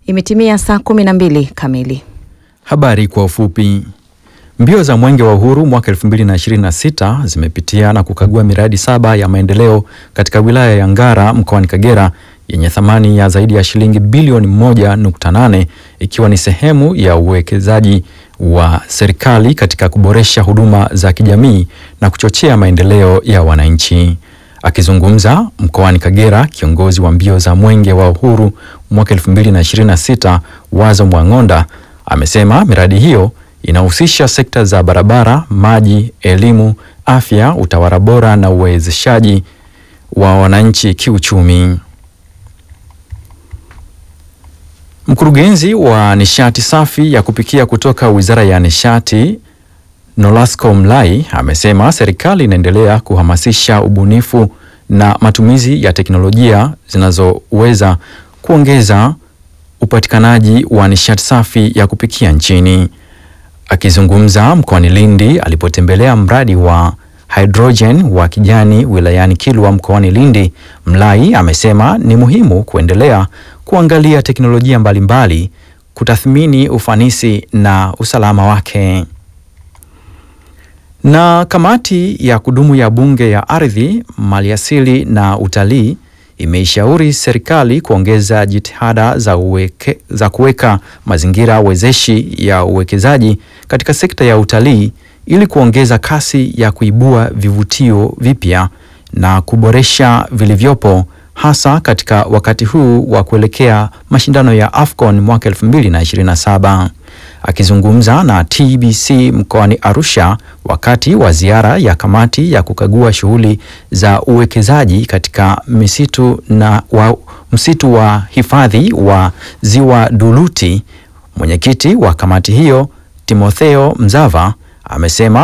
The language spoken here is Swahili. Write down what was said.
Imetimia saa kumi na mbili kamili. Habari kwa ufupi. Mbio za Mwenge wa Uhuru mwaka 2026 zimepitia na kukagua miradi saba ya maendeleo katika wilaya ya Ngara mkoani Kagera yenye thamani ya zaidi ya shilingi bilioni 1.8 ikiwa ni sehemu ya uwekezaji wa serikali katika kuboresha huduma za kijamii na kuchochea maendeleo ya wananchi. Akizungumza mkoani Kagera, kiongozi wa mbio za Mwenge wa Uhuru mwaka 2026 Wazo Mwang'onda amesema miradi hiyo inahusisha sekta za barabara, maji, elimu, afya, utawala bora na uwezeshaji wa wananchi kiuchumi. Mkurugenzi wa nishati safi ya kupikia kutoka Wizara ya Nishati Nolasco Mlai amesema serikali inaendelea kuhamasisha ubunifu na matumizi ya teknolojia zinazoweza kuongeza upatikanaji wa nishati safi ya kupikia nchini. Akizungumza mkoani Lindi alipotembelea mradi wa hydrogen wa kijani wilayani Kilwa mkoani Lindi, Mlai amesema ni muhimu kuendelea kuangalia teknolojia mbalimbali, kutathmini ufanisi na usalama wake. Na kamati ya kudumu ya Bunge ya Ardhi, Maliasili na Utalii imeishauri serikali kuongeza jitihada za, uweke, za kuweka mazingira wezeshi ya uwekezaji katika sekta ya utalii ili kuongeza kasi ya kuibua vivutio vipya na kuboresha vilivyopo hasa katika wakati huu wa kuelekea mashindano ya AFCON mwaka 2027. Akizungumza na TBC mkoani Arusha wakati wa ziara ya kamati ya kukagua shughuli za uwekezaji katika misitu na wa msitu wa hifadhi wa Ziwa Duluti, mwenyekiti wa kamati hiyo Timotheo Mzava amesema